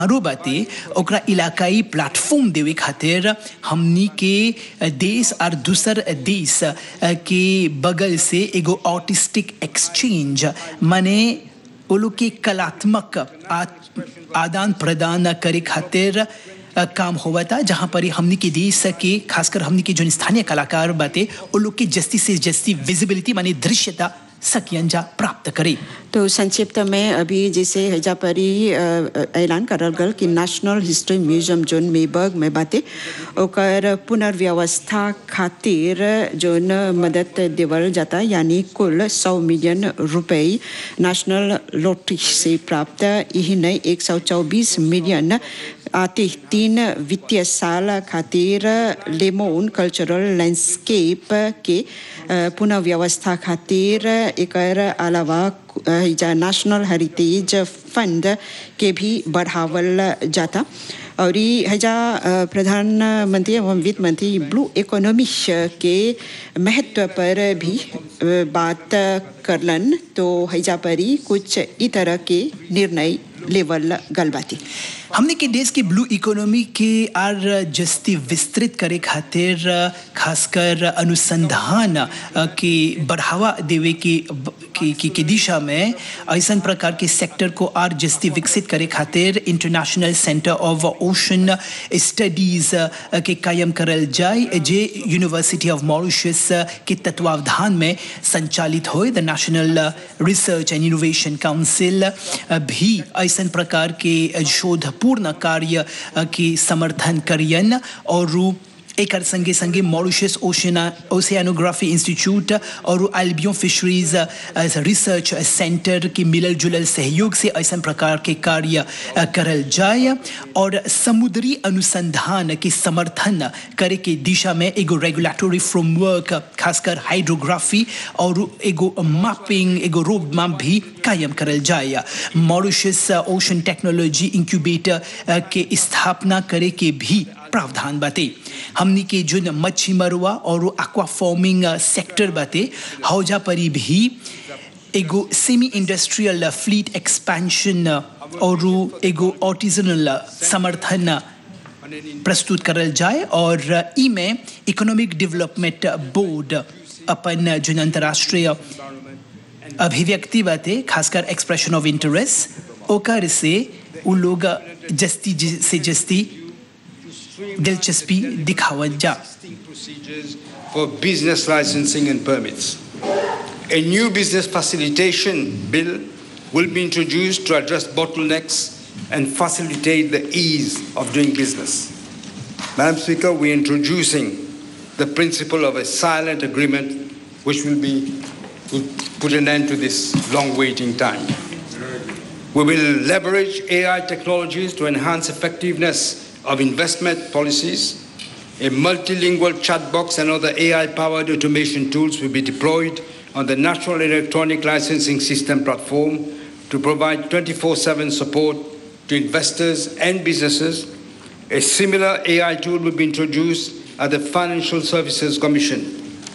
आरो बाते ओकरा इलाकाई प्लेटफॉर्म देवे खातिर हमनी के देश और दूसर देश के बगल से एगो ऑटिस्टिक एक्सचेंज माने वो लोग के कलात्मक आदान प्रदान करे खातिर काम हुआ था जहाँ पर हमनी के देश के खासकर हमनी के जो स्थानीय कलाकार बाते वो लोग के जस्ती से जस्ती विजिबिलिटी माने दृश्यता सकियंजा प्राप्त करे तो संक्षिप्त में अभी जैसे हैजा परी ऐलान करल गल कि national history museum zone Mahebourg में बाते ओकर पुनर्व्यवस्था खातिर जोन मदद देवल जाता यानी कुल सौ मिलियन रुपए नेशनल लॉटरी से प्राप्त यही नई एक सौ चौबीस मिलियन आते तीन वित्तीय साल खातिर लेमोन कल्चरल लैंडस्केप के पुनः व्यवस्था खातिर एक अलावा नेशनल हेरिटेज फंड के भी बढ़ावल जाता और हजा प्रधानमंत्री एवं वित्त मंत्री ब्लू इकोनॉमी के महत्व पर भी बात करलन तो हैजा परी कुछ ई तरह के निर्णय लेवल गलबाती हमने के देश के ब्लू इकोनॉमी के आर जस्ती विस्तृत करे खातिर खासकर अनुसंधान के बढ़ावा देवे की की, की, की दिशा में ऐसा प्रकार के सेक्टर को आर जस्ती विकसित करे खातिर international centre of ocean studies के कायम करल जाए जे यूनिवर्सिटी ऑफ मॉरिशस के तत्वावधान में संचालित हो the national research and innovation council भी ऐसा प्रकार के शोध पूर्ण कार्य की समर्थन करियन और एक संगे संगे मॉरिशस ओशियना ओशियानोग्राफी इंस्टीट्यूट और एल्बियो फिशरीज रिसर्च सेंटर के मिलल जुलल सहयोग से ऐसा प्रकार के कार्य करल जाए और समुद्री अनुसंधान के समर्थन करे के दिशा में एगो रेगुलेटरी फ्रेमवर्क खासकर हाइड्रोग्राफी और एगो मैपिंग एगो रोड मैप भी कायम करल जाए मॉरिशस ओशन टेक्नोलॉजी इंक्यूबेटर के स्थापना करे के भी प्रावधान बाते हमनी के जो मच्छी मरुआ और एक्वा फार्मिंग सेक्टर बाते हौजा परी भी एगो सेमी इंडस्ट्रियल फ्लीट एक्सपेंशन और एगो ऑटिजनल समर्थन प्रस्तुत करल जाए और ई में इकोनॉमिक डेवलपमेंट बोर्ड अपन जो अंतर्राष्ट्रीय अभिव्यक्ति बाते खासकर एक्सप्रेशन ऑफ इंटरेस्ट ओकर से उ लोग जस्ती से जस्ती दिलचस्पी दिखावन जा for business licensing and permits. A new business facilitation bill will be introduced to address bottlenecks and facilitate the ease of doing business. Madam Speaker, we're introducing the principle of a silent agreement which will be will put an end to this long waiting time. We will leverage AI technologies to enhance effectiveness of investment policies. A multilingual chat box and other AI powered automation tools will be deployed on the National Electronic Licensing System platform to provide 24 7 support to investors and businesses. A similar AI tool will be introduced at the Financial Services Commission.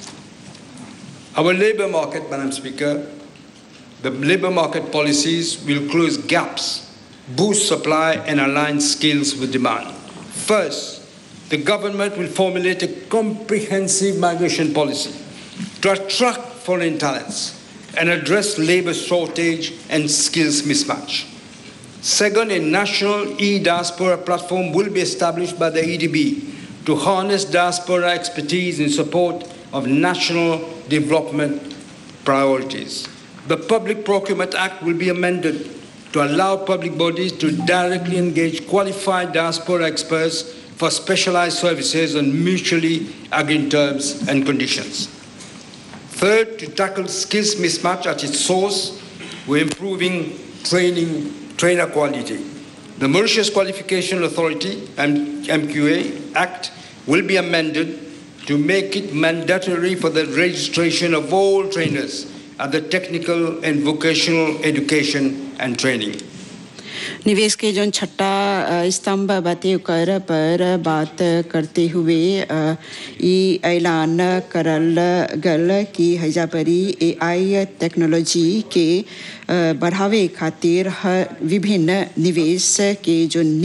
Our labor market, Madam Speaker, the labor market policies will close gaps, boost supply, and align skills with demand. First, the government will formulate a comprehensive migration policy to attract foreign talents and address labor shortage and skills mismatch. Second, a national e-diaspora platform will be established by the EDB to harness diaspora expertise in support of national development priorities. The Public Procurement Act will be amended to allow public bodies to directly engage qualified diaspora experts for specialized services on mutually agreed terms and conditions. Third, to tackle skills mismatch at its source, we're improving training, trainer quality. The Mauritius Qualification Authority, MQA Act, will be amended to make it mandatory for the registration of all trainers at the technical and vocational education and training. निवेश के जो छठा अ, स्तंभ बाते ओकर पर बात करते हुए अ, ई ऐलान करल गल कि हैजा परी एआई टेक्नोलॉजी के अ, बढ़ावे खातिर हर विभिन्न निवेश के जो